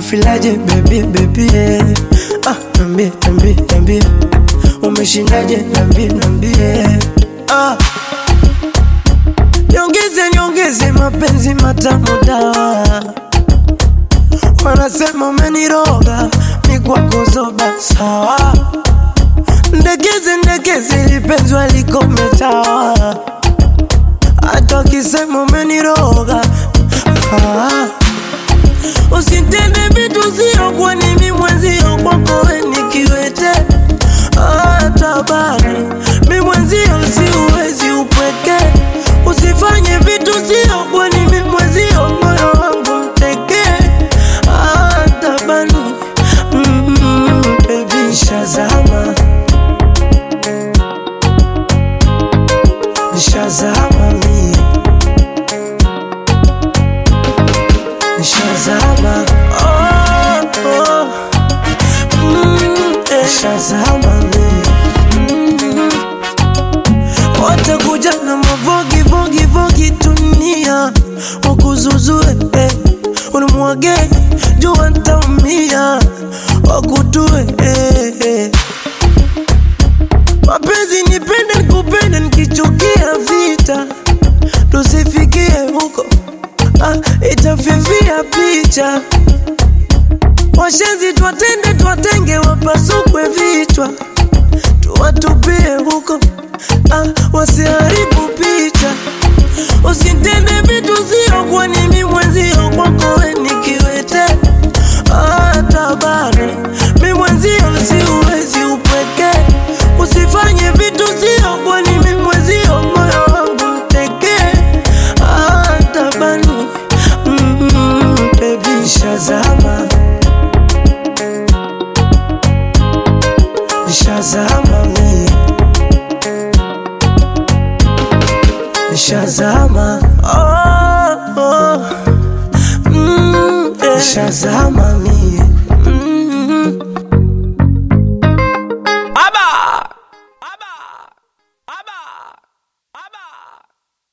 unafilaje baby baby ah, nambie nambie nambie umeshindaje nambie nambie ah. Nyongeze nyongeze mapenzi matamu dawa wanasema umeniroga mikwako zoba sawa ndekeze ndekeze lipenzwa likometawa hata wakisema umeniroga ah. Usitende vitu sio kwa nimi mwenzio kwako we nikiwete ah, tabani mi mwenzio siuwezi upweke usifanye vitu sio kwa nimi mwenzio moyo wangu mteke ah, tabani mm, baby shazama shazama mie Shazama, oh, oh, mm, eh, Shazama mm. Wote kuja na mavogi vogi vogi dunia wakuzuzue eh, unimwage jua ntaumia wakutue eh, eh. Mapenzi nipende nikupende nikichukia vita tusifikie huko ah, itafifia picha washenzi twatende twatenge wapasukwe vichwa tuwatupie huko ah, wasiharibu picha usitende vitu sio kwa nimi mwenzio kwako we nikiwete ah, tabani mi mwenzio siuwezi upweke usifanye vitu sio kwa nimi mwenzio moyo wangu mteke ah, tabani mm, baby shazama shazama mie shazama oh, oh. Mm, eh. shazama mie